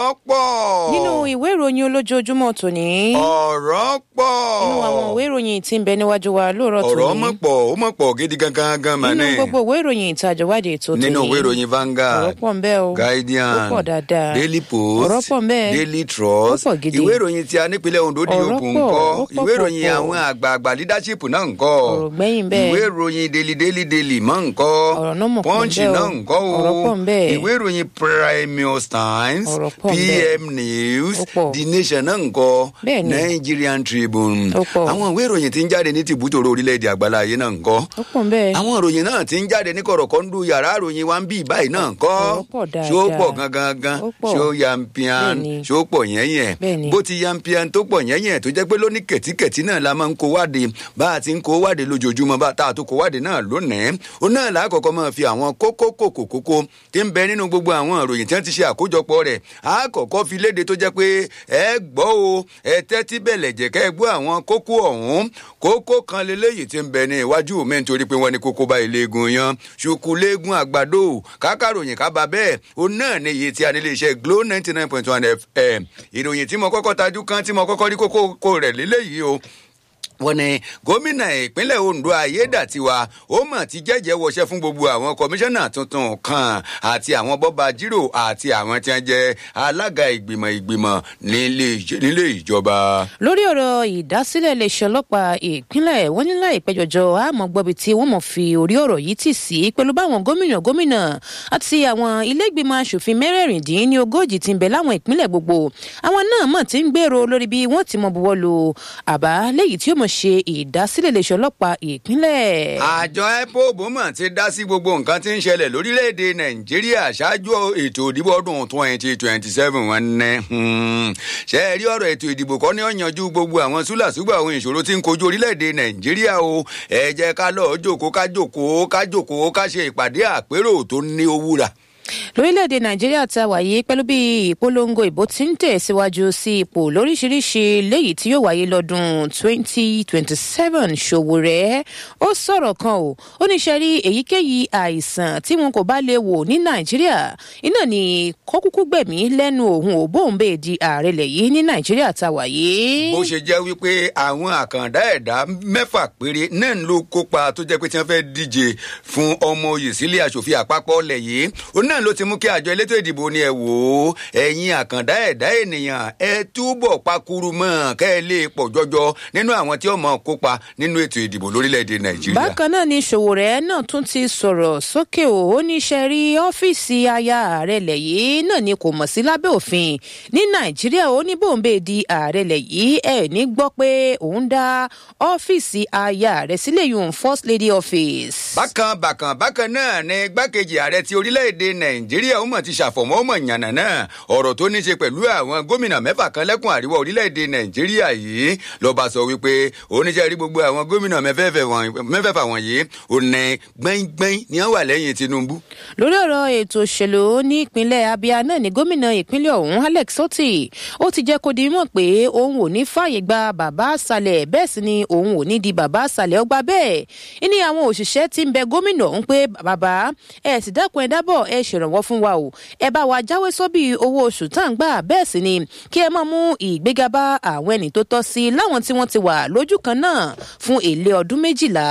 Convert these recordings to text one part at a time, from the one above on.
ọ̀rọ̀ pọ̀. nínú ìwé ìròyìn olójoojúmọ́ tòní. ọ̀rọ̀ pọ̀. nínú àwọn ìwé ìròyìn tí ń bẹ níwájú wa lóòrọ̀ tòní. ọ̀rọ̀ mọ̀ pọ̀ ó mọ̀ pọ̀ gidi gangan gan mà nínú ní. gbogbo ìwé ìròyìn ìtajọ̀wádìí ètò tòní. nínú ìwé ìròyìn Vanguard ọ̀rọ̀ pọ̀ ń bẹ o. Guardian ó pọ̀ dáadáa. Daily Post ọ̀rọ̀ pọ̀ ń bẹ. Daily Trust ó pọ̀ gidi. ìwé ìròyìn tí a nípínlẹ̀ Ondo di Ọ̀rọ̀ òkun pọ̀, ńkọ́ ó pọ̀ ìwé ìròyìn pọ̀. àwọn àgbààgbà leadership náà ńkọ́ Ọ̀rọ̀ gbẹ́yìn bẹ́ẹ̀. ìwé ìròyìn Daily Daily Daily mọ́ ńkọ́ Ọ̀rọ̀ náà mọ̀ pọ̀ ń Punch bẹ o. náà ńkọ́ o Ọ̀rọ̀ pọ̀ ń bẹ. ìwé ìròyìn Premium Times Ọ̀rọ̀ pọ̀ ń bẹ. PM News Ó pọ̀. The Nation náà ńkọ́ Bẹ́ẹ̀ ni. Nigerian Tribune Ó pọ̀. àwọn ìwé ìròyìn tí ń jáde ní tìbútòrò orílẹ̀-èdè àgbáláyé náà ńkọ́ ó pọ̀ ń bẹ. àwọn ìròyìn náà ti ń jáde ní kọ̀rọ̀kọ́ndù yàrá ìròyìn wa ń bí báyìí náà kọ́ Ọ̀rọ̀ pọ̀ dáadáa. ṣó pọ̀ gangan gan Ó pọ̀. ṣó yampian Bẹ́ẹ̀ni. ṣó pọ̀ yẹ́yẹ́ Bẹ́ẹ̀ni. bó ti yampian tó pọ̀ yẹ́yẹ́ tó jẹ́ pé lóní kẹ̀tíkẹ̀tí náà la máa ń kó wáde bá a ti ń kó wáde lójoojúmọ́ bá a tá a tó kó wáde náà lónìí ó náà lákọ̀ọ́kọ́ máa fi àwọn kókó kòkó kókó tí ń bẹ nínú gbogbo àwọn ìròyìn tí wọ́n ti ṣe àkójọpọ̀ rẹ̀ á kọ́kọ́ fi léde tó jẹ́ pé ẹ gbọ́ o ẹ tẹ́tí bẹ̀lẹ̀ jẹ́ kẹ́ ẹ gbọ́ àwọn kókó ọ̀hún kókó kan leléyìí tí ń bẹ ní iwájú mi nítorí pé wọ́n ní kókó bá iléegun yan ṣùkú léegun àgbàdo kákàròyìn kábà bẹ́ẹ̀ ó náà ní iye tí a nílé iṣẹ́ Glo ninety nine point one FM ìròyìn tí mo kọ́kọ́ tajú kan tí mo kọ́kọ́ rí kókó kó rẹ̀ léléyìí o wọ́n ní gómìnà ìpínlẹ̀ Ondo Ayédàtiwa ó mọ̀ ti jẹ́jẹ́ wọṣẹ́ fún gbogbo àwọn kọmíṣánná tuntun kan àti àwọn bọ́ba jírò àti àwọn tí wọ́n jẹ́ alága ìgbìmọ̀ ìgbìmọ̀ nílé ìj- nílé ìjọba. lórí ọ̀rọ̀ ìdásílẹ̀ iléeṣẹ́ ọlọ́pàá ìpínlẹ̀ wọ́n ní láìpẹ́ jọjọ àmọ́ gbọ́bi tí wọ́n mọ̀ fi orí ọ̀rọ̀ yìí tì sí pẹ̀lú báwọn gómìnà gómìnà àti àwọn ilégbìmọ̀ asòfin mẹ́rẹ̀ẹ̀rìndínlógójì ti ń bẹ láwọn ìpínlẹ̀ gbogbo àwọn náà mọ̀ ti ń gbèrò lórí bí wọ́n ti mọ buwọ́ lu àbá léyìí tí ó mọ̀ ṣe ìdásílẹ̀ iléeṣẹ́ ọlọ́pàá ìpínlẹ̀. àjọ ipob mọ̀ ti dá sí gbogbo nǹkan tí ń ṣẹlẹ̀ lórílẹ̀‐èdè nàìjíríà ṣáájú ètò ìdìbò ọdún twenty twenty seven wọn ní. ṣe é rí ọ̀rọ̀ ètò ìdìbò kọ́ ní ó yanjú gbogbo àwọn súlàsúgbà àwọn ìṣòro tí ń kojú orílẹ̀‐èdè nàìjíríà o ẹ jẹ́ ká lọ́ọ́ jókòó ká jókòó ká jókòó ká ṣe ìpàdé àpérò tó ní owó rà lórílẹ̀‐èdè nàìjíríà tá a wà yìí pẹ̀lú bí ìpolongo ìbò ti ń tẹ̀síwájú sí ipò lóríṣiríṣi léyìí tí yóò wáyé lọ́dún 2027 Ṣòwòrẹ́ ó sọ̀rọ̀ kan o ó ní sẹ́rí èyíkéyìí àìsàn tí wọn kò bá lè wò ní nàìjíríà iná ni kó kúkú gbẹ̀mí lẹ́nu òun ò bóun bèè di ààrẹ lẹ̀ yìí ní nàìjíríà tá a wà yìí. bó ṣe jẹ́ wípé àwọn àkàndá ẹ̀dá mẹ́fà péré náà ló kópa tó jẹ́ pé tí wọ́n fẹ́ díje fún ọmọ oyè sílé aṣòfin àpapọ̀ ọ̀lẹ̀ yìí ó náà ló ti mú kí àjọ elétò ìdìbò ni ẹ wò ó ẹ̀yin àkàndá ẹ̀dá ènìyàn ẹ túbọ̀ pakuru mọ́ kẹ́ ẹ lè pọ̀ jọjọ nínú àwọn tí ó mọ̀ kópa nínú ètò ìdìbò lórílẹ̀‐èdè nàìjíríà. bákan náà ni Ṣòwòrẹ́ náà tún ti sọ̀rọ̀ sókè o ó ní ṣe rí ọ́fíìsì aya ààrẹ lẹ̀ yìí náà ni kò mọ̀ sí lábẹ́ òfin ní nàìjíríà ó ní bòńbè di ààrẹ lẹ̀ yìí ẹ̀ ní gbọ́ pé òun dá ọ́fíìsì aya ààrẹ sílẹ̀ yòówù first lady office. bákan bákan bákan náà ni gbákejì ààrẹ ti orílẹ̀-èdè nàìjíríà ó mọ̀ ti ṣàfọ̀mọ́ ó mọ̀ yànnà náà ọ̀rọ̀ tó ní ṣe pẹ̀lú àwọn gómìnà mẹ́fà kan lẹ́kùn àríwá orílẹ̀-èdè nàìjíríà yìí lọ́ba sọ wípé oníṣẹ́ rí gbogbo àwọn gómìnà mẹ́fẹ̀ẹ̀fà wọ̀nyí ò ní gbẹ́ngbẹ́ng ni wọ́n wà lẹ́yìn tinubu. lórí ọ̀rọ̀ ètò òṣèlú ní ìpínlẹ̀ abia náà ni gómìnà ìpínlẹ̀ ọ̀hún alex soti ó ti jẹ́ kó di mọ̀ pé òun ò ní fààyè gba bàbá àṣàlẹ̀ bẹ́ẹ̀ sì ni òun ò ní di bàbá àṣàlẹ̀ ọgbà bẹ́ẹ̀ ìní àwọn òṣìṣẹ́ ti ń bẹ gómìnà ọ̀hún pé bàbá ẹ sì dákun ẹ dábọ̀ ẹ ṣèrànwọ́ fún wa o ẹ bá wa jáwé sóbì owó oṣù tá à ń gbà bẹ́ẹ̀ sì ni kí ẹ máa mú ìgbéga bá àwọn ẹni tó tọ́ sí láwọn tí wọ́n ti wà lójú kan náà fún èlé ọdún méjìlá.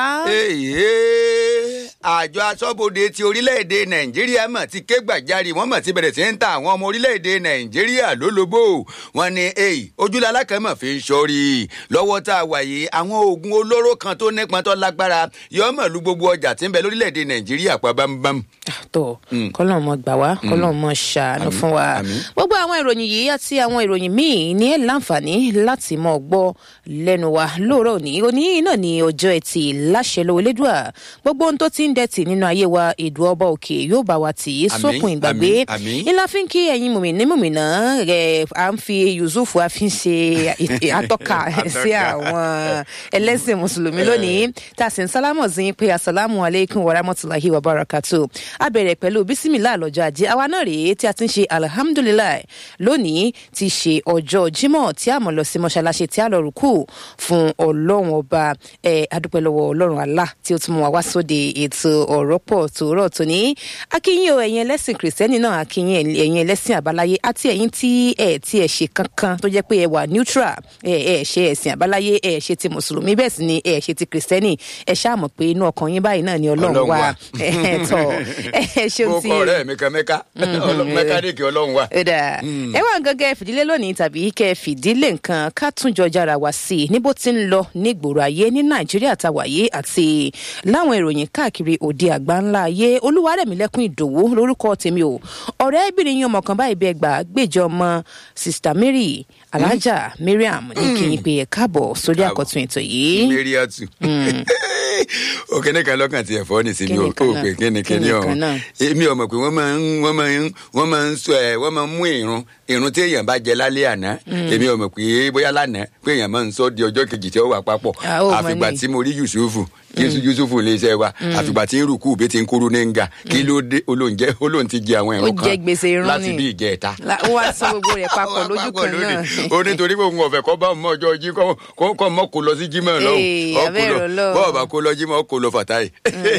èyí àjọ aṣọ́bodè ti orílẹ̀-èdè nàìjíríà mọ̀ ti ké gbàjarì wọ́n mọ̀ ti bẹ̀rẹ̀ sí ń ta àwọn ọmọ orílẹ̀-èdè nàìjíríà lólobó wọ́n ní èyí ojúlá alákẹ́mọ̀ fi ń sọrí lọ́wọ́ tá a wà yìí àwọn oògùn olóró kan tó nípọn tó lágbára yọ mọ̀ lu gbogbo ọjà tí ń bẹ lórílẹ̀-èdè nàìjíríà pa bámbám. tó kọ́lọ́n mọ gbà wá kọ́lọ́n mọ ṣàánú fún wa àmín. gbogbo àwọn ìròyìn yìí àti àwọn ìròyìn míì ní ẹ̀ láǹfààní láti mọ̀ gbọ́ lẹ́nu wa lóòrọ̀ òní òní náà ní ọjọ́ ẹtì láṣẹ lọ́wọ́ elédùà gbogbo ohun tó ti ń dẹ̀tì nínú ayé wa èdè ọba òkè yóò bá wa tì í Àmín, sókun ìgbàgbé àmín, àmín. ńlá fi ń kí ẹ̀yin mùmìnì mùmìnà rẹ̀ à ń fi yusuf a fi ń ṣe ìt- atọ́ka sí àwọn ẹlẹ́sìn mùsùlùmí lónìí tá a sì ń sálámọ̀ sí yín pé asalaamu aleykum wa rahmatulahi wa barakatu a bẹ̀rẹ̀ pẹ̀lú bísí bísímìlà lọ́jọ́ ajé àwa náà rèé tí a ti ń ṣe alihamudulilayi lónìí ti ṣe ọjọ́ jímọ̀ tí a mọ̀ lọ sí mọ́ṣáláṣí tí a lọ rúkú fún ọlọ́run ọba ẹ̀ adúpẹ́ lọ́wọ́ ọlọ́run Allah tí ó tún mú wa wá sóde ètò ọ̀rọ̀ pọ̀ tòórọ̀ tòní akínyìn o ẹ̀yin ẹlẹ́sìn kìrìsìtẹ́nì náà akínyìn ẹ̀yin ẹlẹ́sìn àbáláyé àti ẹ̀yin tí ẹ̀ tí ẹ̀ ṣe kankan tó jẹ́ pé ẹ wà neutral ẹ̀ ẹ̀ ṣe ẹ̀sìn àbáláyé ẹ̀ ṣe ti mùsùlùmí bẹ́ẹ̀ sì ni ẹ̀ ṣe ti kìrìsìtẹ́nì ẹ̀ ṣáà mọ̀ pé inú ọkàn yín báyìí náà ni ọlọ́run Ọlọ́run wà wà. ẹ̀ tọ̀ ẹ̀ ṣeun mo tí kọ ọ̀rẹ́ mi kan mẹ́ka mẹkáníìkì ọlọ́run wa. ó dáa ẹ wá nǹkan kẹ́ ẹ fìdílé lónìí tàbí kẹ́ ẹ fìdílé nǹkan ká tún jọ jára wá sí i níbo tí ń lọ nígboro ayé ní nàìjíríà tàwáyé àti láwọn ìròyìn káàkiri òde àgbà ńlá ayé olúwarẹ̀mílẹ́kùn ìdòwú lórúkọ tèmi o ọ̀rẹ́bìnrin yín ọmọ kan báyìí bẹ́ẹ̀ gbà gbèjọ ọmọ sista mary alhaja mariam ní kí n pe ẹ̀ káàbọ̀ sórí Káàbọ̀. àkọ́tún ètò yìí. mẹ́ríàtù òkèné kan lọ́kàn tiẹ̀ fọ́ ní sinmi o Kíni kan ó náà? pé kíni kíni Kíni ọ̀hún kan náà? èmi ọmọ pé wọ́n máa ń wọ́n máa ń wọ́n máa ń sọ ẹ̀ wọ́n máa ń mú irun irun tí èèyàn bá jẹ lálẹ́ àná èmi ọmọ pé bóyá lánàá pé èèyàn máa ń sọ di ọjọ́ kejì tí ó wà papọ̀ Ah, ó mọ àfìgbà ní. tí mo rí yusufu Yusuf- yusufu lè ṣe wa àfìgbà tí ń rúkú bí ti ń kúrú ní nga kí ló dé olóúnjẹ olóhùn ti jẹ àwọn Ó irun kan jẹ gbèsè irun láti ni. bí ìjẹta La- wọ́n á sọ gbogbo rẹ̀ papọ̀ Wọ́n lójú papọ̀ kan lónìí. náà. ó nítorí pé òun ọ̀fẹ́ kọ́ bá òun mọ́ ọjọ́ jí kọ́ kọ́ kọ́ mọ́ kó lọ sí jímọ̀ lọ́hùn Ee, Ọ kó abẹ́rẹ́ lọ- Ọlọ́run. bọ́ọ̀ bá kó lọ jímọ̀ ó kó lọ fàtáì.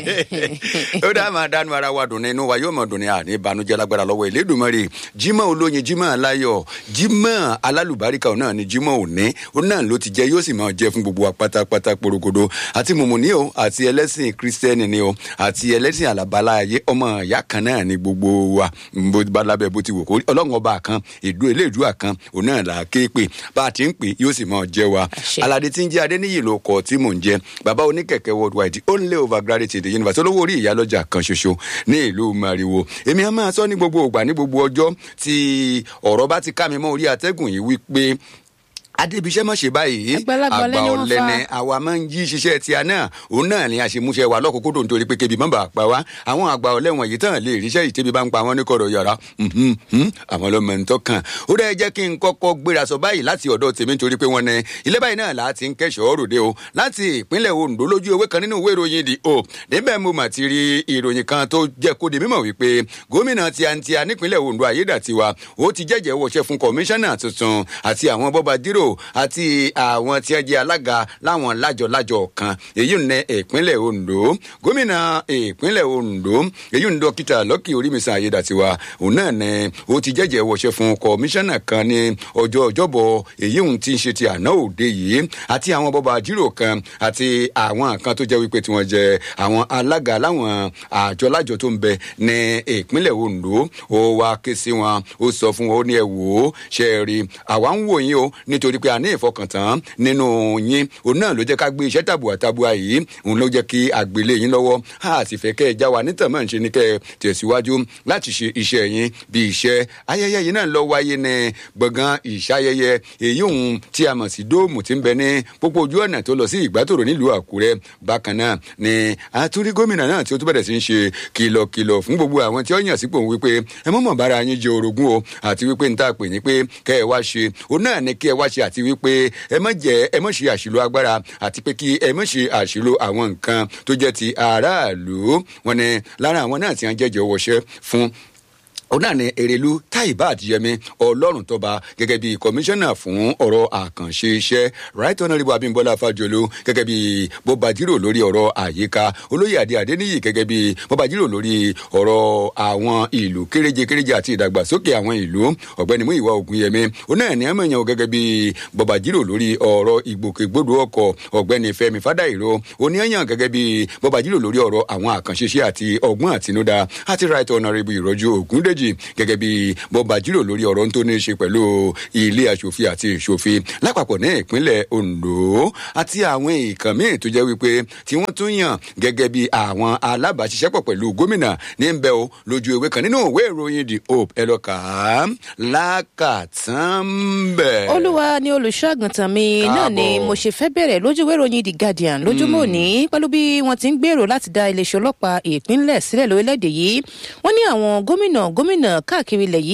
ó dá máa dánú ara wa dùn ní inú wa yóò mọ̀ dùn ní àní ìbànújẹ́ lágbára lọ́wọ́ Elédùmarè jímọ̀ olóyin jímọ̀ aláyọ̀ jímọ̀ alálùbáríkà òun náà ni jímọ̀ òní òun náà ló ti jẹ́ yóò sì máa jẹ́ fún gbogbo wa pátápátá porogodo àti mùmùní o àti ẹlẹ́sìn kírísítẹ́nì ni o àti ẹlẹ́sìn àlàbálá ayé ọmọ ìyá kan náà ni gbogbo wa bó bá lábẹ́ bó ti wò kó rí. ọlọ́run ọba kan ìdú eléèdúà kan òun náà là á ké pè bá a ti ń pè yóò sì máa jẹ́ wa Àṣẹ. aládé tí ń jẹ́ adéníyì ló kọ tí mò ń jẹ́ bàbá oníkẹ̀kẹ́ worldwide only over gravity the universe olówó orí ìyálọ́jà kan ṣoṣo ní ìlú mariwo èmi á máa sọ ní gbogbo ògbà ní gbogbo ọjọ́ tí ọ̀rọ̀ bá ti ká mi mọ́ orí atẹ́gùn yìí wípé adébíṣẹ́ mọ̀ ṣe báyìí Àgbàlagbà ọ̀lẹ ni wọ́n ọ̀lẹ fa. ni àwa máa ń yí ṣiṣẹ́ tí a náà òun náà ni àṣemúṣe wa lọ́kòókòdò nítorí pé kébi mọ́ bá pa wá àwọn àgbà ọ̀lẹ wọ̀nyí tán lè ríṣẹ́ ìtẹ́bi bá ń pa wọ́n ní kọ̀rọ̀ yàrá mhm, mhm, àwọn ló mọ̀ ń tọ́kàn ó dẹ́ jẹ́ kí n kọ́kọ́ gbéra sọ báyìí láti ọ̀dọ̀ tèmi nítorí pé wọ́n ní ilé báyìí náà láti ń kẹ́sọ̀ọ́ ròde o láti ìpínlẹ̀ Ondo lójú ewé kan nínú ìwé ìròyìn The Hope níbẹ̀ mo mà ti rí ìròyìn kan tó jẹ́ kó di mímọ̀ wípé gómìnà tiantia nípínlẹ̀ Ondo Ayédàtiwa ó ti jẹ́jẹ́ wọṣẹ́ fún kọmíṣánná tuntun àti àwọn bọ́ba dírò àti àwọn tí wọ́n jẹ́ alága láwọn lájọ-lájọ kan èyí ń ní ìpínlẹ̀ Ondo gómìnà ìpínlẹ̀ Ondo èyí ń dókítà Lucky Orímisan Ayédàtiwa òun náà ni ó ti jẹ́jẹ́ wọṣẹ́ fún kọmíṣánná kan ní ọjọ́ ọjọ́bọ̀ èyí ń ti ń ṣe ti àná òde yìí àti àwọn bọ́ba dírò kan àti àwọn kan tó jẹ́ wípé tí wọ́n jẹ́ àwọn alága láwọn àjọ-lájọ tó ń bẹ ní ìpínlẹ̀ Ondo ó wá ké sí wọn ó sọ fún wọn ó ní ẹ wò ó ṣe é rí àwa ń wò yín o nítorí pé a ní ìfọkàntán nínú yín òun náà ló jẹ́ ká gbé iṣẹ́ tàbùà tàbùà yìí òun ló jẹ́ kí àgbélé yín lọ́wọ́ a sì fẹ́ kẹ́ ẹ já wa nítàn máa ń ṣe ni kẹ́ ẹ tẹ̀síwájú láti ṣe iṣẹ́ yín bí iṣẹ́ ayẹyẹ yìí náà lọ wáyé ní gbọ̀ngàn ìṣayẹyẹ èyí òun tí a mọ̀ sí dóòmù tí ń bẹ ní pópó ojú ọ̀nà tó lọ sí ìgbàtòrò nílùú Àkúrẹ́ bákan náà ni àtúrí gómìnà náà tí ó tún bẹ̀rẹ̀ sí ń ṣe kìlọ̀kìlọ̀ fún gbogbo àwọn tí ó yàn sípò òun wípé ẹ mọ̀mọ̀ bára yín jẹ orogún o àti wípé n ta pè ní pé kẹ́ ẹ wá ṣe òun náà ni kí ẹ wá ṣe àti wípé ẹ má jẹ ẹ má ṣe àṣìlò agbára àti pé kí ẹ má ṣe àṣìlò àwọn nǹkan tó jẹ́ ti aráàlú wọn ni lára àwọn náà tí wọ́n jẹ́jẹ́ wọṣẹ́ fún òun náà ni èrèlú táìbà àdìyẹmí ọlọ́run tọba gẹ́gẹ́ bí kọmíṣánná fún ọ̀rọ̀ àkànṣe iṣẹ́ right honourable abimbola fájọlú gẹ́gẹ́ bí bọ́bajírò lórí ọ̀rọ̀ àyíká olóyè adé adéníyì gẹ́gẹ́ bí bọ́bajírò lórí ọ̀rọ̀ àwọn ìlú kéréje kéréje àti ìdàgbàsókè àwọn ìlú ọ̀gbẹ́ni múyìwá ògúnyẹmí òun náà ni ẹ̀mọ̀yàn gẹ́gẹ́ bí bọ́bajírò lórí ọ̀rọ̀ ìgbòkègbodò ọkọ̀ ọ̀gbẹ́ni fẹ́mi fádàìró oníyàn gẹ́gẹ́ bí bọ́bajírò lórí ọ̀rọ̀ àwọn àkànṣe iṣẹ́ àti ọgbọ́n àtinúdá àti right honourable ìrọ́jú ògúndé méjì gẹ́gẹ́ bí bọ́ba jírò lórí ọ̀rọ̀ tó ní í ṣe pẹ̀lú ilé aṣòfin àti ìṣòfin lápapọ̀ ní ìpínlẹ̀ Ondo àti àwọn èèkàn míì tó jẹ́ wípé tí wọ́n tún yàn gẹ́gẹ́ bí àwọn alábàáṣiṣẹ́pọ̀ pẹ̀lú gómìnà ní bẹ́ẹ̀ o lójú ewé kan nínú ìwé ìròyìn The Hope ẹ lọ kà á lákàtàn bẹ́ẹ̀. olúwa ni olùṣọ́àgùntàn mi náà ni Káàbọ̀. mo ṣe fẹ́ bẹ̀rẹ̀ lójú ìwé ìròyìn the guardian lójúmọ́ òní pẹ̀lú bí wọ́n ti ń gbèrò láti dá iléeṣẹ́ ọlọ́pàá ìpínlẹ̀ sílẹ̀ lórílẹ̀‐èdè yìí wọ́n ní àwọn gómìnà gómìnà káàkiri ilẹ̀ yìí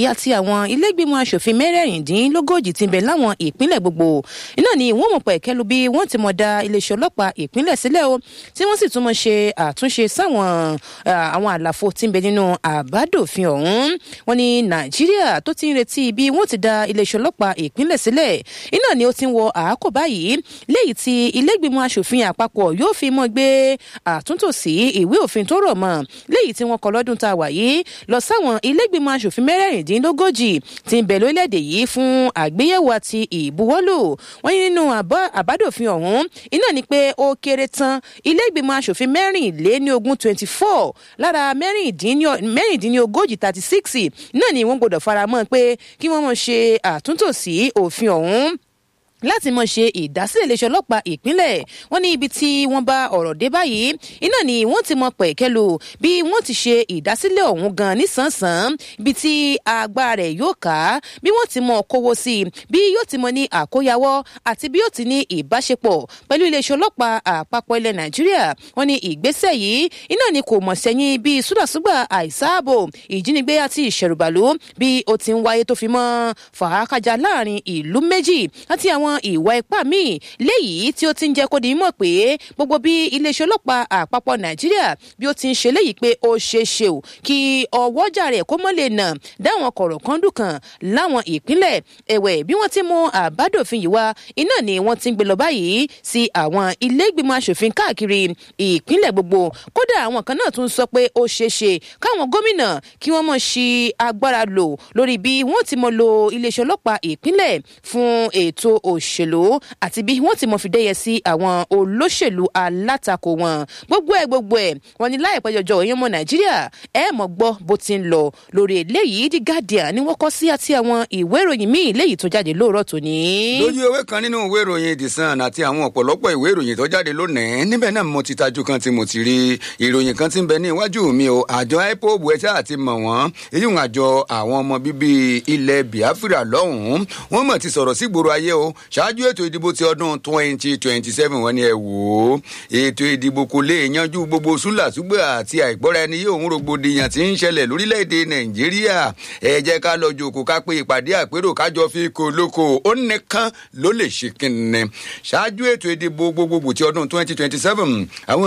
àti àwọn ilégbìmọ̀ asòfin mẹ́rẹ̀ẹ̀rìndínlógójì ti bẹ̀ láwọn ìpínlẹ̀ gbogbo iná ni wọ́n mọ̀ pẹ̀ kẹ́lu bí wọ́n ti mọ̀ da iléeṣẹ́ ọlọ́pàá ìpínlẹ̀ sílẹ̀ o tí wọ́n sì tún mọ̀ ṣe àtúnṣe sáwọn àwọn àlàfo tí ń bẹ nínú àbádòfin ọ̀hún wọn ni nàìjíríà tó ti ń retí bí wọ́n ti da iléeṣẹ́ ọlọ́pàá ìpínlẹ̀ sílẹ̀ iná ni ó ti ń wọ àákò báyìí léyìí tí ilégbìmọ̀ asòfin àpapọ̀ yóò fi mọ́ gbé àtúntò sí ìwé òfin tó rọ̀ mọ́ léyìí tí wọ́n kọ lọ́dún tá a wà yìí lọ sáwọn ilégbìmọ̀ asòfin mẹ́rẹ̀ẹ̀rìndínlógójì tí ń bẹ lórílẹ̀‐èdè yìí fún àgbéyẹ̀wò àti ìbuwọ́lù wọ́n ní nínú àbádòfin ọ̀hún iná ni pé ó kéré tán ilégbìmọ̀ asòfin mẹ́rìnléníogún twenty four lára mẹ́rìndínlógójì thirty six náà ni wọ́n gbọ́dọ̀ faramọ́ pé kí wọ́n mọ̀ ṣe àtúntò sí òfin ọ̀hún láti mọ̀ ṣe ìdásílẹ̀ iléeṣẹ́ ọlọ́pàá ìpínlẹ̀ wọ́n ní ibi tí wọ́n bá ọ̀rọ̀ dé báyìí iná ni wọ́n ti mọ pẹ̀kẹ́lu bí wọ́n ti ṣe ìdásílẹ̀ ọ̀hún gan nísànsán ibi tí agbára rẹ̀ yóò ká bí wọ́n ti mọ kówó sí i bí yóò ti mọ ní àkóyawọ́ àti bí yóò ti ní ìbáṣepọ̀ pẹ̀lú iléeṣẹ́ ọlọ́pàá àpapọ̀ ilẹ̀ nàìjíríà wọ́n ní ìgbésẹ̀ yìí iná ni kò mọ̀ sẹ́yìn bí súdàsúgbà àìsáàbò ìjínigbé àti ìṣẹ̀rùbàlú bí ó ti ń wáyé tó fi mọ́ fàákàjà láàrin ìlú méjì àti àwọn ìwà ipá míì léyìí tí ó ti ń jẹ́ kó di mọ̀ pé gbogbo bí iléeṣẹ́ ọlọ́pàá àpapọ̀ nàìjíríà bí ó ti ń ṣe léyìí pé ó ṣe é ṣe o kí ọwọ́jà rẹ̀ kó mọ́ lè nà dáwọn kọ̀rọ̀ kan dùn kan láwọn ìpínlẹ̀ ẹ̀wẹ̀ bí wọ́n ti mú àbádòfin yìí wá iná ni wọ́n ti ń gbé lọ báyìí sí àwọn ilé ìgbìmọ̀ asòfin káàkiri ìpínlẹ̀ gbogbo kódà àwọn kan náà tún sọ pé ó ṣe é ṣe káwọn gómìnà kí wọ́n mọ̀ ṣí agbára lò lórí bí wọ́n ti mọ̀ lo iléeṣẹ́ ọlọ́pàá ìpínlẹ̀ fún ètò òṣèlú àti bí wọ́n ti mọ̀ fi dẹ́yẹ sí àwọn olóṣèlú alátakò wọn gbogbo ẹ̀ gbogbo ẹ̀ wọ́n ní láìpẹ́ jọjọ èèyàn ọmọ nàìjíríà ẹ̀ mọ̀ gbọ́ bó ti ń lọ lórí eléyìí the guardian ni wọ́n kọ́ sí àti àwọn ìwé ìròyìn míì léyìí tó jáde lóòrọ̀ tòní. lójú ewé kan nínú ìwé ìròyìn the sun àti àwọn ọ̀pọ̀lọpọ̀ ìwé ìròyìn tó jáde lónìí níbẹ̀ náà mo ti tajú kan tí mo ti rí ìròyìn kan tí ń bẹ ní iwájú mi o àjọ ipob ẹ̀ṣẹ́ àti mọ̀ wọ́n èyí ń àjọ àwọn ọmọ bíbí ilẹ̀ biafra lọ́hùn-ún wọ́n mọ̀ ti sọ̀rọ̀ sí gbòòrò ayé o ṣáájú ètò ìdìbò ti ọdún twenty twenty seven wọ́n ní ẹ wò ó ètò ìdìbò kò lè yanjú gbogbo súlàsúgbà àti àìgbọ́ra ẹni yóò ń rògbòdìyàn tí ń ṣẹlẹ̀ lórílẹ̀‐èdè nàìjíríà ẹ jẹ́ ká lọ jòkó ká pé ìpàdé àpérò kájọ fi kò lóko ó nìkan ló lè ṣe kínní ṣáájú ètò ìdìbò gbogbogbò ti ọdún twenty twenty seven àwọn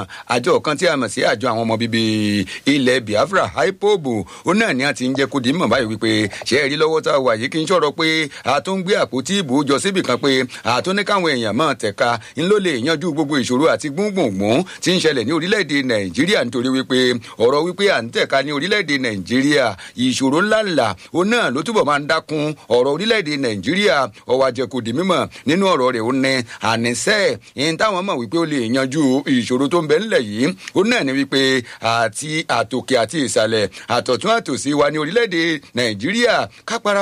àjọ kan tí a mọ̀ sí àjọ àwọn ọmọ bíbí ilẹ̀ biafra ipob ó náà ní àti ń jẹ́ kó di mọ̀ báyìí wípé ṣe é rí lọ́wọ́ tá a wà yìí kí n ṣọ̀rọ̀ pé a tún gbé àpótí ìbò jọ síbì kan pé àtúní káwọn èèyàn máa tẹ̀ka ń ló lè yanjú gbogbo ìṣòro àti gbùngbùngbùn tí ń ṣẹlẹ̀ ní orílẹ̀-èdè nàìjíríà nítorí wípé ọ̀rọ̀ wípé à ń tẹ̀ka ní orílẹ̀-èdè nàìjíríà ìṣòro ńláńlá ó náà ló túbọ̀ máa ń dákun ọ̀rọ̀ orílẹ̀-èdè nàìjíríà ọwọ́ àjẹkùdì mímọ̀ nínú ọ̀rọ̀ rẹ̀ ó ní àníṣẹ́ ìyẹn táwọn mọ̀ wípé ó lè yanjú ìṣòro tó ń bẹ ńlẹ̀ yìí ó náà ní wípé àti àtòkè àti ìsàlẹ̀ àtọ̀tún àtòsí wa ní orílẹ̀-èdè nàìjíríà kápẹ́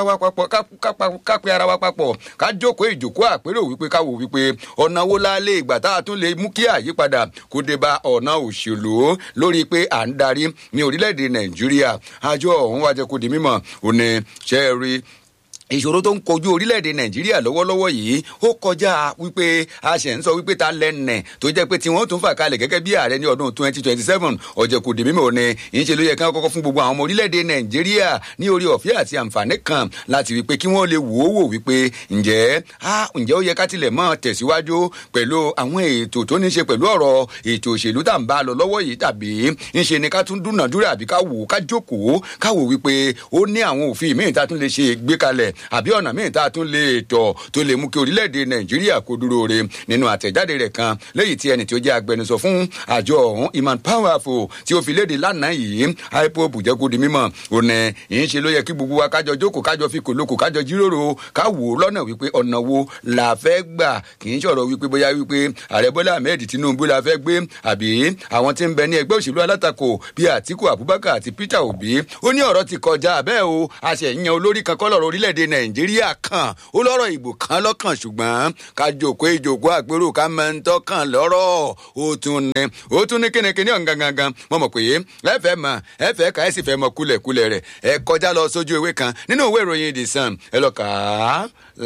ara wa papọ̀ ká jókòó ìjókòó àpérò wípé ká wò wípé ọ̀nà wo la lè gbà tá a tún lè mú kí àyípadà kó dé bá ọ̀nà òṣèlú lórí pé à ń darí ní orílẹ̀-èdè nàìjíríà àjọ ọ̀hún wájẹ́ kó di mímọ̀ òní ṣẹ́ẹ̀rí ìṣòro tó ń kojú orílẹ̀-èdè nàìjíríà lọ́wọ́lọ́wọ́ yìí ó kọjá wípé a ṣẹ̀ ń sọ wípé ta lẹ́nẹ̀ tó jẹ́ pé tí wọ́n tún fà kalẹ̀ gẹ́gẹ́ bí ààrẹ ní ọdún twenty twenty seven ọ̀jẹ̀kùdì mímọ́ ni ìṣe ló yẹ kí wọ́n kọ́kọ́ fún gbogbo àwọn ọmọ orílẹ̀-èdè nàìjíríà ní orí ọ̀fẹ́ àti àǹfààní kan láti wípé kí wọ́n lè wò ó wò wípé ǹjẹ́ ǹjẹ́ ó yẹ ká tilẹ̀ mọ́ tẹ̀síwájú pẹ̀lú àwọn ètò tó ní ṣe pẹ̀lú ọ̀rọ̀ ètò òṣèlú tá à ń bá lọ lọ́wọ́ yìí tàbí ńṣe ni ká tún dúnàdúrà àbí ká wò ká jókòó ká wò wípé ó ní àwọn òfin míì tá a tún lè ṣe gbé kalẹ̀ àbí ọ̀nà míì tá a tún lè tọ̀ tó lè mú kí orílẹ̀-èdè nàìjíríà kó dúró re nínú àtẹ̀jáde rẹ̀ kan lẹ́yìn tí ẹni tí ó jẹ́ agbẹnusọ fún àjọ ọ̀hún iman powerful tí ó fi léde lánàá yìí ipob jẹ́ kó di mímọ̀ òní ìyẹn ṣe ló yẹ kí gbogbo wa kájọ jókòó kájọ fi kòlókò kájọ jíròrò ká wò ó lọ́nà wípé ọ̀nà wo la fẹ́ gbà kì í ṣọ̀rọ̀ wípé bóyá wípé ààrẹ bọ́lá ahmed tinubu la fẹ́ gbé àbí àwọn tí ń bẹ ní ẹgbẹ́ òṣèlú alátakò bíi àtiku abubakar àti peter obi ó ní ọ̀rọ̀ ti kọjá bẹ́ẹ̀ o a ṣe yan olórí kan kọ́ lọ́rọ̀ orílẹ̀-èdè nàìjíríà kan ó lọ́rọ̀ ìbò kan lọ́kàn ṣùgbọ́n ká jòkó ìjòkó àpérò ká máa ń tọ́kàn lọ́rọ̀ ó tún ní ó tún ní kínníkínní ọ̀hún gangan mo mọ̀ pé ẹ fẹ́ mọ̀ ẹ fẹ́ ká ẹ sì fẹ́ mọ kúlẹ̀kúlẹ̀ rẹ̀ ẹ kọjá lọ sójú ewé kan nínú ìwé ìròyìn the sun ẹ lọ kà á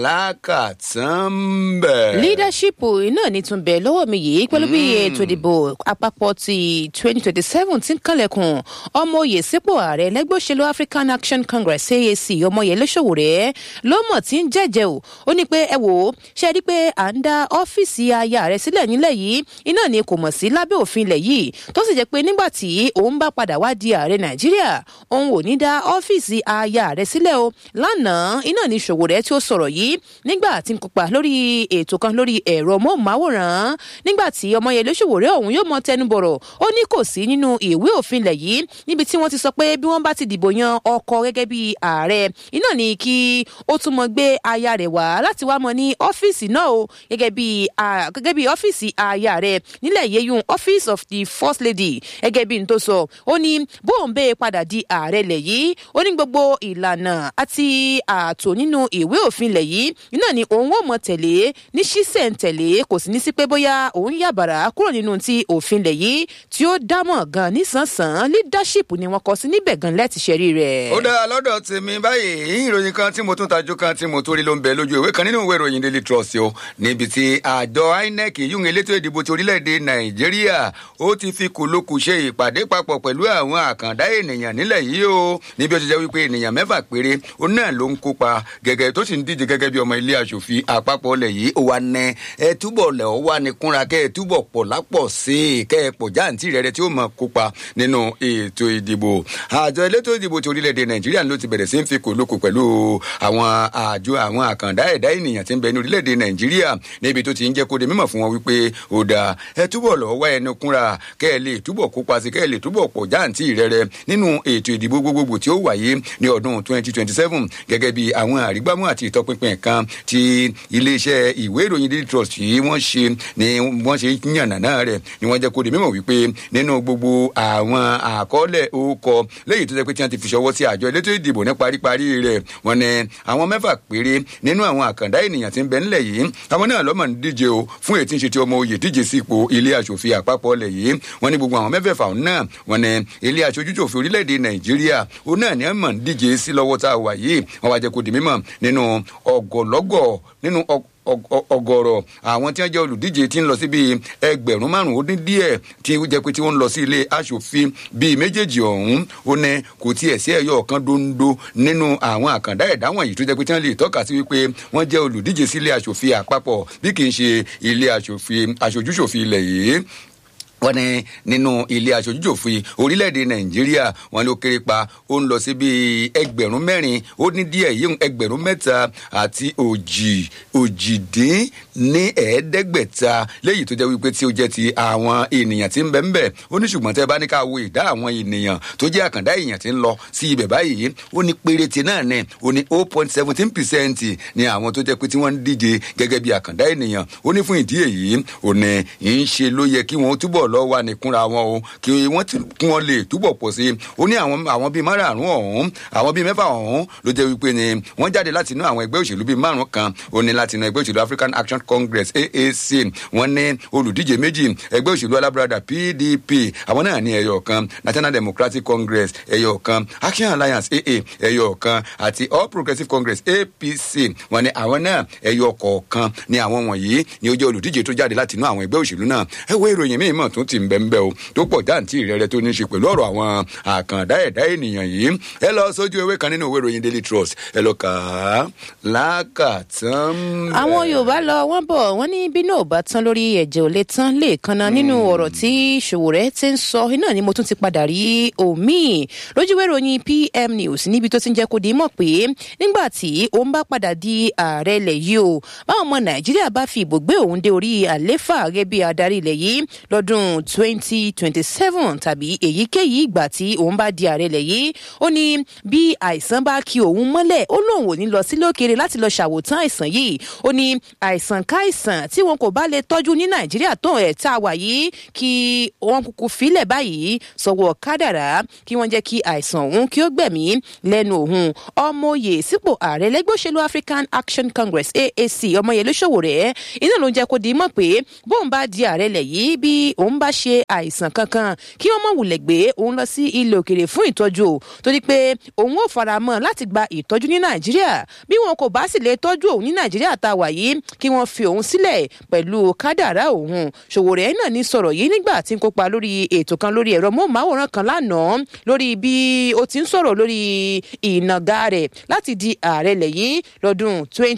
lákàtàn bẹ̀. leadership náà ní tún bẹ̀ lọ́wọ́ mi yìí pẹ̀lú bí ètò ìdìbò àpapọ̀ ti twenty twenty seven ti ń kànlẹ̀kùn ọmọ oyè sípò ààrẹ lẹ́gbẹ́ òṣèlú african action congress aac ọmọyẹlé sowore ló mọ̀ tí ń jẹ́jẹ́ o ó ní pé ẹ wò ó ṣe rí i pé à ń dá ọ́fíìsì aya rẹ̀ sílẹ̀ nílẹ̀ yìí iná ni kò mọ̀ sí lábẹ́ òfin ilẹ̀ yìí tó sì jẹ́ pé nígbà tí òun bá padà wá di ààrẹ nàìjíríà òun ò ní dá ọ́fíìsì aya rẹ̀ sílẹ̀ o lánàá iná ni sowore tí ó sọ̀rọ̀ yìí nígbà tí ń kópa lórí ètò kan lórí ẹ̀rọ móhùnmáwòrán nígbà tí ọmọyẹlé sowore ọ̀hún yóò mọ tẹnubọ̀rọ̀ ó ní kò sí nínú ìwé òfin ilẹ̀ yìí níbi tí wọ́n ti sọ pé bí wọ́n bá ti dìbò yan ọkọ gẹ́gẹ́ bí ààrẹ iná ni kí ó tún mọ gbé aya rẹ̀ wá láti wá mọ ní ọ́fíìsì náà o gẹ́gẹ́ bí gẹ́gẹ́ bí ọ́fíìsì aya rẹ̀ nílẹ̀ yeyun office of the first lady gẹ́gẹ́ bí n tó sọ ó ní bóun bẹ́ẹ̀ padà di ààrẹ lẹ̀ yìí ó ní gbogbo ìlànà àti ààtò nínú ìwé òfin lẹ̀ yìí iná ni òun ò mọ tẹ̀lé ní ṣísẹ̀ntẹ̀lé kò sì ní sí pé bóyá òun yàbàrà kúrò nínú ti òfin lẹ̀ yìí tí ó dámọ̀ gan nísànsán leadership ni wọ́n kọ sí níbẹ̀ gan lẹ́ti ṣẹ́rí rẹ̀. ó dáa lọ́dọ̀ tèmi báyìí ìròyìn kan tí mo tún tajú kan tí mo tó rí ló ń bẹ lójú ìwé kan nínú ìwé ìròyìn daily trust o níbi tí àjọ inec yún elétò ìdìbò ti orílẹ̀-èdè nàìjíríà ó ti fi kòlókù ṣe ìpàdé papọ̀ pẹ̀lú àwọn àkàndá ènìyàn nílẹ̀ yìí o níbi ó ti jẹ́ wípé ènìyàn mẹ́fà péré ó náà ló ń kópa gẹ́gẹ́ tó sì ń díje gẹ́gẹ́ bí ọmọ ilé aṣòfin àpapọ̀ lẹ̀ yìí ó wà nẹ ẹ túbọ̀ lẹ̀ ọ́ wà ní kúnra kẹ́ ẹ túbọ̀ pọ̀ lápọ̀ sí i kẹ́ ẹ pọ̀ jáǹtì rẹ̀ rẹ̀ tí ó mọ̀ kópa nínú ètò ìdìbò àjọ elétò ìdìbò ti orílẹ̀-èdè nàìjíríà ló ti bẹ̀rẹ̀ sí ń fi kòlókò pẹ̀lú àwọn àjọ àwọn àkàndá ẹ̀dá ènìyàn tí ń bẹ ní orílẹ̀-èdè nàìjíríà níbi tó ti ń jẹ́ kó de mímọ̀ fún wọn wípé ó dáa ẹ túbọ̀ lọ́ọ́ wá ẹnu kúnra kẹ́ ẹ lè túbọ̀ kópa sí kẹ́ ẹ lè túbọ̀ pọ̀ jáǹtì rẹ̀rẹ̀ nínú ètò ìdìbò gbogbogbò tí ó wáyé ní ọdún 2027 gẹ́gẹ́ bí àwọn àrígbámú àti ìtọpinpin kan tí iléeṣẹ́ ìwé ìròyìn daily trust yìí wọ́n ṣe ni wọ́n ṣe yànnàná rẹ̀ ni wọ́n jẹ́ kó de mímọ̀ wípé nínú gbogbo àwọn àkọọ́lẹ̀ orúkọ lẹ́yìn tó jẹ́ pé tí wọ́n ti fi ṣọwọ́ sí àjọ elétò ìdìbò ní paríparí rẹ̀ wọ́n ní àwọn mẹ́fà péré nínú àwọn àkàndá ènìyàn tí ń bẹ nílẹ̀ yìí àwọn náà lọ́mọ ń díje o fún ètí ń ṣe ti ọmọ oyè díje sípò ilé aṣòfin àpapọ̀ lẹ̀ yìí wọ́n ní gbogbo àwọn mẹ́fẹ̀ẹ̀fà náà wọ́n ní ilé aṣojúṣòfin orílẹ̀-èdè nàìjíríà ó náà ní ẹ̀mọ̀ ń díje sí lọ́wọ́ tá a wà yìí wọ́n wá jẹ́ kó di mímọ̀ nínú ọgọ̀lọ́gọ̀ nínú ọgọrọ àwọn tí wọn jẹ olùdíje tí ń lọ sí bíi ẹgbẹrún márùn ó dín díẹ tí ó jẹ pé tí wọn ń lọ sí ilé aṣòfin bíi méjèèjì ọhún ó ní kò tiẹ̀ sí ẹ̀yọ kan dondo nínú àwọn àkàndá ẹ̀dá wọ̀nyí tó jẹ pé tí wọn lè tọ́ka sí wípé wọ́n jẹ́ olùdíje sí ilé aṣòfin àpapọ̀ bí kì í ṣe ilé aṣòfin aṣojúṣòfin ilẹ̀ yìí wọ́n ní nínú ilé aṣojúṣòfin orílẹ̀-èdè nàìjíríà wọ́n ló kéré pa ó ń lọ sí bíi ẹgbẹ̀rún mẹ́rin ó ní díẹ̀ yíyún ẹgbẹ̀rún mẹ́ta àti òjì òjìdín ní ẹ̀ẹ́dẹ́gbẹ̀ta léyìí tó jẹ́ wípé tí ó jẹ́ ti àwọn ènìyàn tí ń bẹ ń bẹ̀ ó ní ṣùgbọ́n tẹ́ bá ní ká wo ìdá àwọn ènìyàn tó jẹ́ àkàndá èèyàn tí ń lọ sí ibẹ̀ báyìí ó ní péréte náà ní ó ní oh point seventeen percent ní àwọn tó jẹ́ pé tí wọ́n ń díje gẹ́gẹ́ bí àkàndá ènìyàn ó ní fún ìdí èyí ó ní ń ṣe ló yẹ kí wọ́n túbọ̀ lọ wà nìkúnra wọn o kí wọ́n kí wọ́n lè túbọ̀ pọ̀ sí i ó ní àwọn àwọn bíi márààrún ọ̀hún àwọn bíi mẹ́fà ọ̀hún ló jẹ́ wípé ni wọ́n jáde láti inú àwọn ẹgbẹ́ òṣèlú bíi márùn kan ó ní láti inú ẹgbẹ́ òṣèlú African Action Congress AAC wọ́n ní olùdíje méjì ẹgbẹ́ òṣèlú alábùradà PDP àwọn náà ní ẹyọ kan National Democratic Congress ẹyọ kan Action Alliance AA ẹyọ kan àti All Progressives Congress APC wọ́n ní àwọn náà ẹyọ kọ̀ọ̀kan ní àwọn wọ̀nyí ni ó jẹ́ olùdíje tó jáde láti inú àwọn ẹgbẹ́ òṣèlú náà ẹ wo ìròyìn míì mọ̀ tún ti ń bẹ́ ń bẹ́ o tó pọ̀ jáǹtì rẹ̀rẹ̀ tó ní í ṣe pẹ̀lú ọ̀rọ̀ àwọn àkàndá ẹ̀dá ènìyàn yìí ẹ lọ sójú ewé kan nínú ìwé ìròyìn Daily Trust ẹ lọ kà á lákàtàn. àwọn yorùbá lọ wọn bọ wọn ní bínú ò bá tán lórí ẹ̀jẹ̀ ò lè tán lè kanna nínú ọ̀rọ̀ tí Sowore ti ń sọ iná ni mo tún ti padà rí omi lójúwé ìròyìn PM News níbi tó ti ń jẹ́ kó di mọ̀ pé nígbà tí òun bá padà di ààrẹ ilẹ̀ yìí o báwọn ọmọ Nàìjíríà bá fi ìbò gbé òun dé orí àléfà gẹ́gẹ́ bí adarí ilẹ̀ yìí lọ́dún lọ́dún 2027 tàbí èyíkéyìí ìgbà tí òun bá di ààrẹ lẹ̀ yìí ó ní bí àìsàn bá kí òun mọ́lẹ̀ ó lóun ò ní lọ sí lókèrè láti lọ ṣàwòtán àìsàn yìí ó ní àìsàn káìsàn tí wọn kò bá lè tọ́jú ní nàìjíríà tó ẹ̀ tá a wà yìí kí wọn kúkú filẹ̀ báyìí sọ̀wọ́ kádàrá kí wọ́n jẹ́ kí àìsàn òun kí ó gbẹ̀mí lẹ́nu òun ọmọye sípò ààrẹ lẹ́gbẹ́ òṣèlú african action congress aac ọmọyẹlé sowore iná ló ń jẹ́ kó di mọ̀ pé bóun bá di ààrẹ lẹ̀ yìí bí òun bá ṣe àìsàn kankan kí wọ́n mọ̀ wulẹ̀ gbé òun lọ sí ilé òkèrè fún ìtọ́jú o torí pé òun ò fara mọ́ láti gba ìtọ́jú ní nàìjíríà bí wọn kò bá sì lè tọ́jú òun ní nàìjíríà tá a wà yìí kí wọ́n fi òun sílẹ̀ pẹ̀lú kádàrá òun sowore náà ní sọ̀rọ̀ yìí nígbà tí ń kópa lórí ètò kan lórí ẹ̀rọ móhùnmáwòrán kan lánàá lórí bí ó ti ń sọ̀rọ̀ lórí ìnàgà rẹ̀ láti di ààrẹ lẹ̀ yìí lọ́dún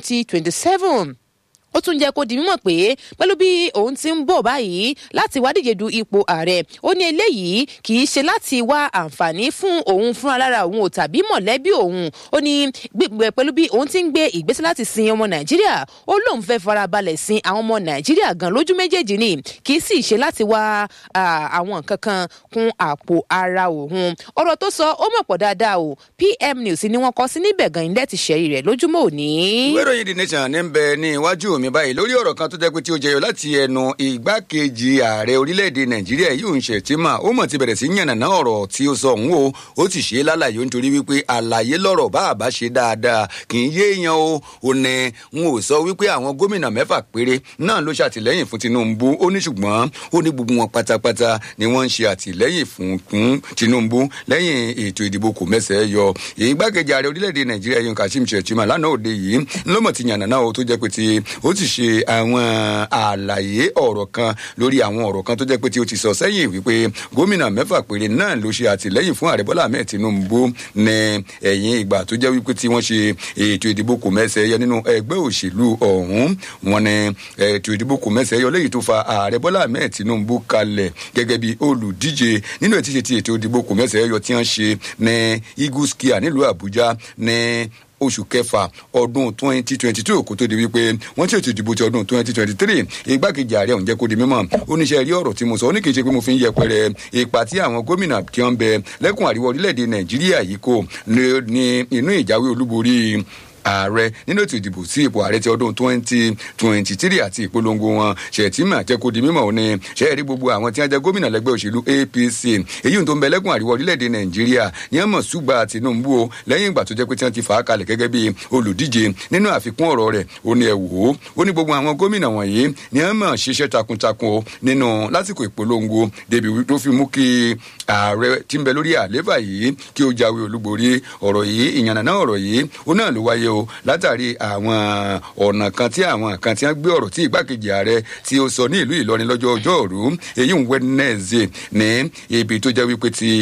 2027 ó tún jẹ́ kó di mímọ̀ pé pẹ̀lú bí òun ti ń bọ̀ báyìí láti wá díje du ipò ààrẹ ó ní eléyìí kì í ṣe láti wá àǹfààní fún òun fúnra lára òun ò tàbí mọ̀lẹ́bí òun ó ní gbígbẹ pẹ̀lú bí òun ti ń gbé ìgbésẹ̀ láti sin ọmọ nàìjíríà ó lóun fẹ́ farabalẹ̀ sin àwọn ọmọ nàìjíríà gan lójú méjèèjì ni kì í sì ṣe láti wá àwọn nǹkan kan kún àpò ara òun ọ̀rọ̀ tó sọ ó mọ̀ pọ̀ dáadáa o pm news ni wọ́n kọ sí níbẹ̀ gan ilé ti ṣẹ̀rí rẹ̀ lójúmọ́ òní. ìwé ìròyìn the nation ní bẹ ní iwájú mi báyìí lórí ọ̀rọ̀ kan tó jẹ́ pé tí ó jẹyọ láti ẹnu ìgbákejì ààrẹ orílẹ̀-èdè nàìjíríà yóò ń ṣètìmọ̀ ó mọ̀ ti bẹ̀rẹ̀ sí yànnàná ọ̀rọ̀ tí ó sọ òun o ó ti ṣe é lálàyé nítorí wípé àlàyé lọ́rọ̀ bá àbá ṣe dáadáa kì í yé èèyàn o ò ní n ò sọ wípé àwọn gómìnà mẹ́fà péré náà ló ṣàtìlẹ́yìn fún tinubu ó ní ṣùgbọ́n ó ní gbogbo wọn pátápátá ni wọ́n ń ṣe àtìlẹ́yìn fún fún tinubu lẹ́yìn ètò ìdìbò kò mẹ́sẹ̀ yọ ìgbákejì ààrẹ orílẹ̀-èdè nàìjíríà yóò kashim shettima lánàá òde yìí ńlọ́mọ̀ ti yànnàná o tó jẹ́ pé ti ó ti ṣe àwọn àlàyé ọ̀rọ̀ kan lórí àwọn ọ̀rọ̀ kan tó jẹ́ pé tí ó ti sọ sẹ́yìn wípé gómìnà mẹ́fà péré náà ló ṣe àtìlẹ́yìn fún ààrẹ bọ́lá ahmed tinubu ní ẹ̀yìn ìgbà tó jẹ́ wípé tí wọ́n ṣe ètò ìdìbò kò mẹ́sẹ̀ yọ nínú ẹgbẹ́ òṣèlú ọ̀hún wọn ní ètò ìdìbò kò mẹ́sẹ̀ yọ léyìí tó fa ààrẹ bọ́lá ahmed tinubu kalẹ̀ gẹ́gẹ́ bí olùdíje nínú ètí ṣe ti ètò ìdìbò kò mẹ́sẹ̀ yọ tí wọ́n ṣe ní eagle skia nílùú àbújá ní oṣù kẹfà ọdún twenty twenty two kó tó di wípé wọ́n ṣètò ìdìbò ti ọdún twenty twenty three igbákejì ààrẹ ọ̀hún jẹ́ kó di mímọ́ oníṣẹ́ rí ọ̀rọ̀ tí mo sọ ó ní kì í ṣe pé mo fi ń yẹpẹrẹ ipa tí àwọn gómìnà tí wọ́n ń bẹ lẹ́kùn àríwá orílẹ̀-èdè nàìjíríà yìí kò ní inú ìjáwé olúborí ààrẹ nínú ètò ìdìbò sí ipò ààrẹ ti ọdún twenty twenty three àti ìpolongo wọn ṣètìmọ̀ jẹ́ kó di mímọ̀ òní ṣẹ́ẹ̀rí gbogbo àwọn tí wọ́n jẹ́ gómìnà lẹ́gbẹ́ òṣèlú apc èyí tó ń bẹ lẹ́kùn àríwá orílẹ̀-èdè nàìjíríà ní ẹ̀ mọ̀ ṣùgbà tinubu o lẹ́yìn ìgbà tó jẹ́ pé tí wọ́n ti fà á kalẹ̀ gẹ́gẹ́ bí olùdíje nínú àfikún ọ̀rọ̀ rẹ̀ ó ní ẹ̀ wò ó ó ní gbogbo àwọn gómìnà wọ̀nyí ní ẹ̀ mọ̀ ṣiṣẹ́ takuntakun o nínú lásìkò ìpolongo débi tó fi mú kí ààrẹ tí ń bẹ lórí àléfà yìí kí ó jáwé olúborí ọ̀rọ̀ yìí ìyànnà ọ̀rọ̀ yìí ó náà ló wáyé o látàrí àwọn ọ̀nà kan tí àwọn kan tí wọ́n gbé ọ̀rọ̀ tí ìgbákejì ààrẹ tí ó sọ ní ìlú ìlọrin lọ́jọ́ ọjọ́ òru èyí ń wẹ́nẹ́ẹ̀zẹ̀ ní ibi tó jẹ́ wípé ti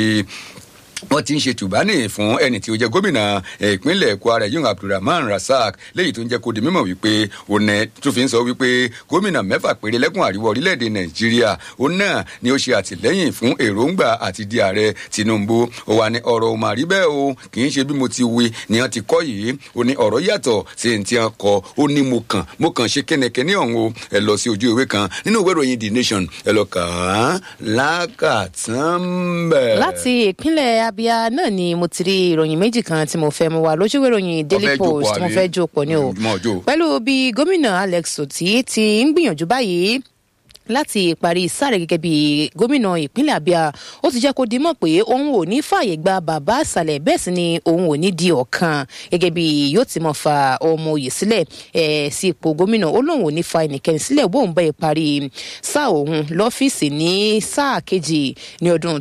wọ́n ti ń ṣe tùbánì fún ẹni tí ó jẹ́ gómìnà ìpínlẹ̀ kwara yun abdulrahman rasaq léyìí tó ń jẹ́ kó di mímọ̀ wípé òun tó fi ń sọ wípé gómìnà mẹ́fà péré lẹ́kùn àríwá orílẹ̀-èdè nàìjíríà òun náà ni ó ṣe àtìlẹ́yìn fún èròǹgbà àti di ààrẹ tinubu ó wà ní ọ̀rọ̀ òmà rí bẹ́ẹ̀ o kì í ṣe bí mo ti wí ni wọ́n ti kọ́ yìí ó ní ọ̀rọ̀ yàtọ̀ sí ní tí wọ́n kọ́ ó ní mo kàn mo kàn ṣe kẹ́nẹkẹ́ní ọ̀hún o ẹ lọ sí ojú ìwé kan nínú ìwé ìròyìn the nation ẹ lọ kàn án lákàtàn bẹ́ẹ̀. láti ìpínlẹ̀ abia náà ni mo ti rí ìròyìn méjì kan tí mo fẹ́ mu wá lójúwé ìròyìn daily post mo fẹ́ jó pọ̀ ní o pẹ̀lú bí gómìnà alex oti ti ń gbìyànjú báyìí láti parí sáré gẹ́gẹ́ bí gómìnà ìpínlẹ̀ abia ó ti jẹ́ kó di mọ̀ pé òun ò ní fààyè gba bàbá àṣàlẹ̀ bẹ́ẹ̀ sì ni òun ò ní di ọ̀kan gẹ́gẹ́ bí yóò ti mọ̀ fa ọmọ òye sílẹ̀ ẹ̀ sí ipò gómìnà ó lóun ò ní fa ẹnikẹ́ni sílẹ̀ bóun bẹ́ẹ̀ parí sáà òun lọ́fíìsì ní sáà kejì ní ọdún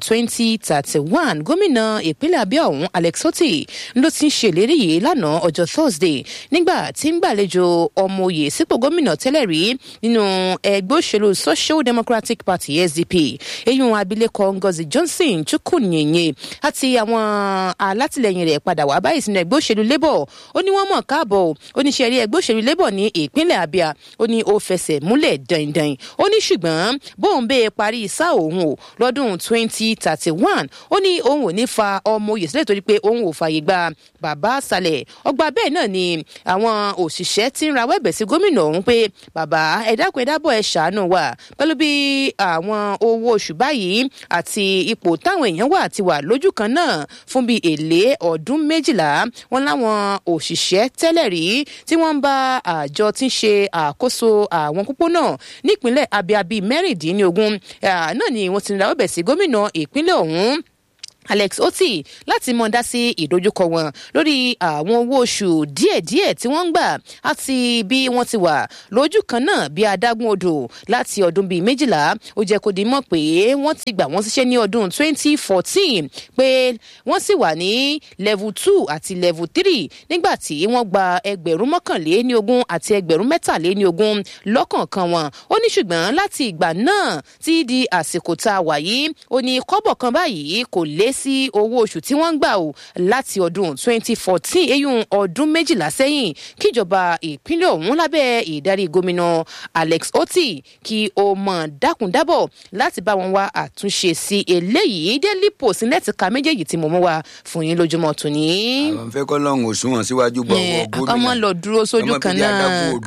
2031 gómìnà ìpínlẹ̀ abia ọ̀hún alex oti ló ti ń ṣèlérí yìí lánàá ọjọ́ thursday nígbà tí ń gbàlejò ọmọ òye sípò gómìnà tẹ́lẹ̀ rí nínú ẹgbẹ́ òṣèlú social democratic party sdp eyín abilékọ ngozi johnson chukwunyenye àti àwọn alátìlẹyìn rẹ padà wá báyìí sínú ẹgbẹ òṣèlú labour ó ní wọn mọ káàbọ ó ní sẹrí ẹgbẹ òṣèlú labour ní ìpínlẹ abia ó ní ó fẹsẹ múlẹ dandan ó ní ṣùgbọn bóun bẹ́ẹ̀ parí sáà òun o lọ́dún twenty thirty one ó ní òun ò ní fa ọmọ oyè sílẹ̀ torí pé òun ò fààyè gba bàbá àṣàlẹ̀ ọgbà bẹ́ẹ̀ náà ni àwọn òṣìṣẹ́ ti ń rawọ́ ẹ̀bẹ̀ sí gómìnà ọ̀hún pé bàbá ẹ dákun ẹ dábọ̀ ẹ ṣàánú wa pẹ̀lú bí àwọn owó oṣù báyìí àti ipò táwọn èèyàn wà ti wà lójú kan náà fún bíi èlé ọdún méjìlá wọn láwọn òṣìṣẹ́ tẹ́lẹ̀ rí tí wọ́n ń bá àjọ tí ń ṣe àkóso àwọn pópónà nípínlẹ̀ abia bíi mẹ́rìndínlógún náà ni wọ́n ti ń ra ọbẹ̀ sí gómìnà ìpínlẹ̀ ọ̀hún alex oti láti mọ dá sí ìdojúkọ wọn lórí àwọn owó oṣù díẹdíẹ tí wọn ń gbà àti bí wọn ti wà lójú kan náà bí adágún odò láti ọdún bíi méjìlá ó jẹ kó di mọ pé wọn ti gbà wọn síṣẹ ní ọdún 2014 pé wọn sì wà ní level two àti level three nígbà tí wọn gba ẹgbẹrún mọkànléní ogún àti ẹgbẹrún mẹtàléní ogún lọkànkan wọn ó ní ṣùgbọn láti ìgbà náà tí di àsìkò tá a wà yìí ó ní kọ́bọ̀ kan báyìí kò lé sí owó oṣù tí wọ́n ń gbà o láti ọdún 2014 eyín ọdún méjìlá sẹ́yìn kíjọba ìpínlẹ̀ ọ̀hún lábẹ́ ìdarí gómìnà alex oti kí o mọ̀ dákúndábọ̀ láti bá wọn wá àtúnṣe sí eléyìí daily post lẹ́tì ka méjèèjì tí mo mú wa fún yín lójúmọ́ tòní. àwọn fẹ́ kọ́ lọ́hùn òṣùwọ̀n síwájú gbọ́ wọ gómìnà ọmọ lọ dúró sójú kan náà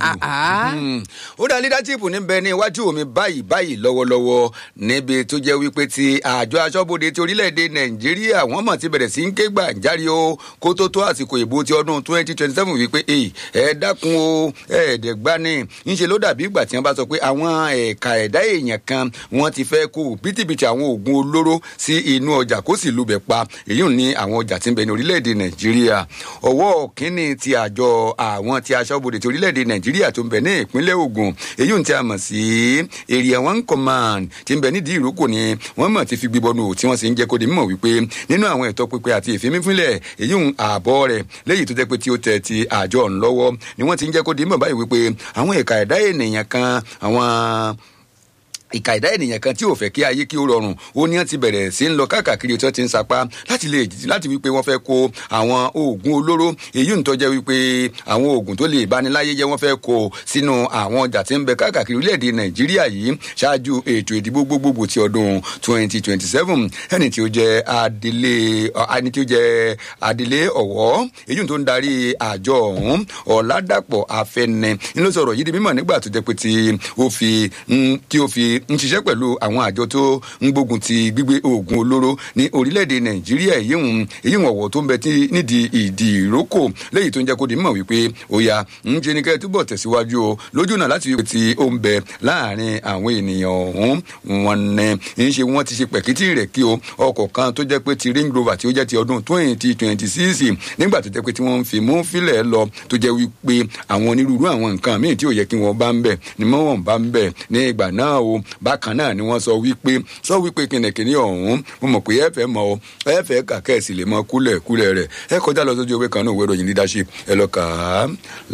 ó dá leadership níbẹ̀ ní iwájú mi báyìí báyìí lọ́wọ́lọ́wọ́ níbi tó jẹ́ wípé ti àjọ aṣọ́bodè ti orílẹ̀-èdè nàìjíríà wọ́n mọ̀ ti bẹ̀rẹ̀ sí ń ké gbàǹjarì o kó tó tó àsìkò ìbò ti ọdún twenty twenty seven wípé ẹ dákun o ẹ̀ẹ́dẹ̀gbani ńṣe ló dàbí ìgbà tí wọ́n bá sọ pé àwọn ẹ̀ka ẹ̀dá èèyàn kan wọ́n ti fẹ́ kó bìtìbìtì àwọn oògùn olóró sí inú ọjà kó sì lubẹ̀ pa èyí ní àwọn ọjà tí ń bẹ ní orílẹ̀-èdè nàìjíríà ọwọ́ kínní ti àjọ àwọn ti aṣọ́bodè ti orílẹ̀-èdè nàìjíríà tó ń bẹ ní ìpínlẹ̀ ogun èyí tí a mọ̀ sí area one command tí ń bẹ nídìí ìrókò ni wọ́n mọ̀ ti fi gbígbọ́nù tí wọ́n sì ń jẹ́ kó di mímọ̀ wípé nínú àwọn ẹ̀tọ́ pípẹ́ àti ìfimífínlẹ̀ èyí ń ààbọ̀ rẹ̀ léyìí tó jẹ́ pé tí ó tẹ̀ ti àjọ ọ̀hún lọ́wọ́ ni wọ́n ti ń jẹ́ kó di mímọ̀ báyìí wípé àwọn ẹ̀ka ẹ̀dá ènìyàn kan àwọn ìka ìdá ènìyàn kan tí ò fẹ́ kí ayé kí ó rọrùn ó ní wọn ti bẹ̀rẹ̀ sí ń lọ káàkiri tí wọ́n ti ń sapá láti lè láti wípé wọ́n fẹ́ kó àwọn oògùn olóró èyí ń tọ́jẹ́ wípé àwọn oògùn tó lè bániláyé jẹ́ wọ́n fẹ́ kó sínú àwọn ọjà tí ń bẹ káàkiri orílẹ̀-èdè nàìjíríà yìí ṣáájú ètò ìdìbò gbogbogbò ti ọdún twenty twenty seven ẹni tí ó jẹ́ adelé ẹni tí ó jẹ́ adelé ọ̀wọ́ èyí tó ń darí àjọ ọ̀hún ọ̀làdàpọ̀ afẹ́nẹ ń ló sọ̀rọ̀ yìí di mímọ̀ nígbà tó jẹ́ pé tí ó fi tí ó fi ń ṣiṣẹ́ pẹ̀lú àwọn àjọ tó ń gbógun ti gbígbé oògùn olóró ní orílẹ̀-èdè nàìjíríà èyí ń èyí ń ọ̀wọ̀ tó ń bẹ tí nídìí ìdí ìrókò léyìí tó ń jẹ́ kó di mọ̀ wípé ó ya ń jẹ́ ní kẹ́ túbọ̀ tẹ̀síwájú o lójú náà láti wípé tí ó ń bẹ láàrin àwọn ènìyàn ọ̀hún wọn ní ń ṣe wọ́n ti ṣe pẹ̀kítì rẹ̀ kí o ọkọ̀ kan tó jẹ́ pé ti range rover tí ó jẹ́ ti ọdún twenty twenty six nígbà tó jẹ́ pé tí wọ́n ń fi mú fílẹ̀ lọ tó jẹ́ wípé àwọn onírúurú àwọn nǹkan míì tí ò yẹ kí wọ́n bá ń bẹ̀ ni wọ́n bá ń bẹ̀ ní ìgbà náà o bákan náà ni wọ́n sọ wípé sọ wípé kìnìkìnì ọ̀hún mo mọ̀ pé ẹ fẹ́ mọ ọ ẹ fẹ́ kà kẹ́ẹ̀sì lè mọ kúlẹ̀ kúlẹ̀ rẹ̀ ẹ kọjá lọ sójú ewé kan náà ìwé ìròyìn leadership ẹ lọ kà á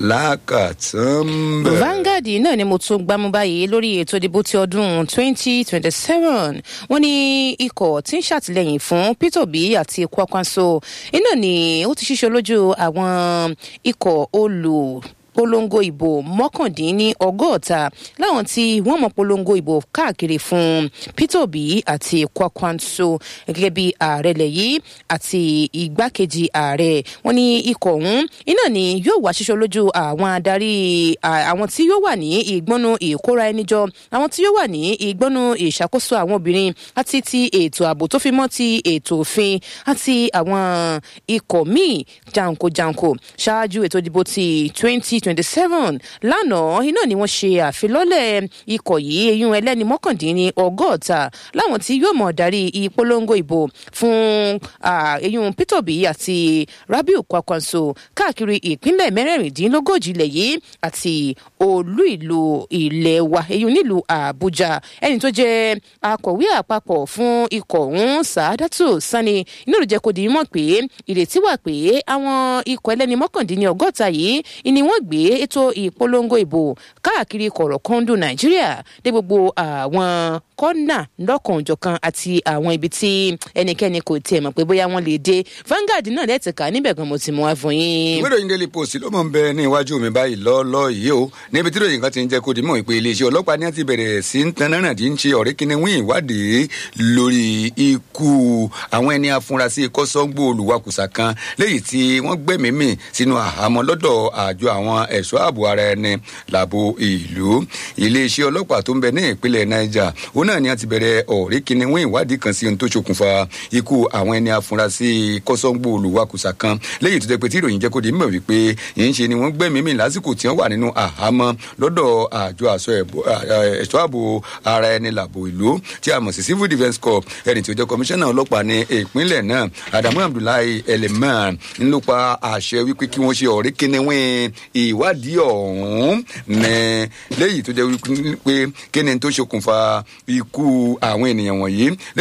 lákàtàn bẹ́ẹ̀. Vanguard náà ni mo tún gbámú báyìí lórí ètò ìdìbò ti ọdún twenty twenty seven wọ́n ní ikọ̀ tí ń ṣàtìlẹ́yìn fún Peter Obi àti Kwakwanso iná ni ó ti ṣíṣe lójú àwọn ikọ̀ olù polongo ìbò mọ́kàndínní ọgọ́ta láwọn tí wọ́n mọ̀ polongo ìbò káàkiri fún Peter Obi àti Kwakwanso gẹ́gẹ́ bí ààrẹ lẹ̀ yìí àti igbákejì ààrẹ wọn ní ikọ̀ ọ̀hún iná ni yóò wá ṣíṣọ́ lójú àwọn adarí àwọn tí yóò wà ní ìgbọ́nu ìkóra ẹni jọ àwọn tí yóò wà ní ìgbọ́nu ìṣàkóso àwọn obìnrin àti ti ètò ààbò tó fi mọ́ ti ètò òfin àti àwọn ikọ̀ míì janko-janko ṣáájú ètò ìdìbò ti twenty twenty seven lánàá iná ni wọ́n ṣe àfilọ́lẹ̀ ikọ̀ yìí eyín ẹlẹ́ni mọ́kàndínní ọgọ́ta láwọn tí yóò mọ̀ darí ìpolongo ìbò fún eyín Peter Obi àti Rabiu Kwakwanso káàkiri ìpínlẹ̀ mẹ́rẹ̀ẹ̀rìndínlógójì ilẹ̀ yìí àti olú ìlú ilẹ̀ wa eyín nílùú Àbújá ẹni tó jẹ́ akọ̀wé àpapọ̀ fún ikọ̀ ọ̀hún Sàádátù Sani inú ló jẹ́ kó di mọ̀ pé ìrètí wà pé àwọn ikọ̀ ẹlẹ́ni mọ́kàndínní ọgọ́ta yìí ni wọ́n gbé ètò ìpolongo ìbò káàkiri kọ̀rọ̀kọ́ndù nàìjíríà dé gbogbo àwọn kọ́nà lọ́kànjọ̀kan àti àwọn ibi tí ẹnikẹ́ni kò tiẹ̀ mọ̀ pé bóyá wọ́n lè dé Vanguard náà lẹ́tìká níbẹ̀ gan mo ti mú wá fún yín. ìwé ìròyìn Daily Post ló mọ̀ ń bẹ ní iwájú mi báyìí lọ́ọ́lọ́ yìí o níbi tí ìròyìn kan ti ń jẹ́ kó di mọ̀ pé iléeṣẹ́ ọlọ́pàá ní àti bẹ̀rẹ̀ sí ń tan náírà tí ń ṣe ọ̀rẹ́ kíni wín ìwádìí lórí ikú àwọn ẹni afurasí kọ́sọ́gbó olùwakùsà kan léyìí tí wọ́n gbẹ̀mí mì sínú àhámọ́ lọ́dọ̀ àjọ àwọn ẹ̀ṣọ́ ààbò ara ẹni làbò ìlú iléeṣẹ́ ọlọ́pàá tó ń bẹ ní ìpínlẹ̀ niger òun náà ni a ti bẹ̀rẹ̀ ọ̀rí kìnìún ìwádìí kan sí ohun tó ṣokùnfà ikú àwọn ẹni afurasí kọ́sọ́ngbò olùwakùsà kan lẹ́yìn tó jẹ́ pé tí ìròyìn jẹ́ kó di mímọ̀ wípé yìí ń ṣe ni wọ́n gbẹ̀mí mi lásìkò tí wọ́n wà nínú àhámọ́ lọ́dọ̀ àjọ àṣọ ẹ̀ṣọ́ ààbò ara ẹni làbò ìlú tí a mọ̀ sí civil defence corps ẹni tí ó jẹ́ kọmíṣánná ọlọ́pàá ní ìpínlẹ̀ náà adamu abdullahi eleman ń ló pa àṣẹ wípé kí wọ́n ṣe ọ̀rí kìnìún ìwádìí ọ̀hún ní lẹ́yìn tó jẹ́ wípé kíni tó ṣokùnfà ikú àwọn ènìyàn wọ̀nyí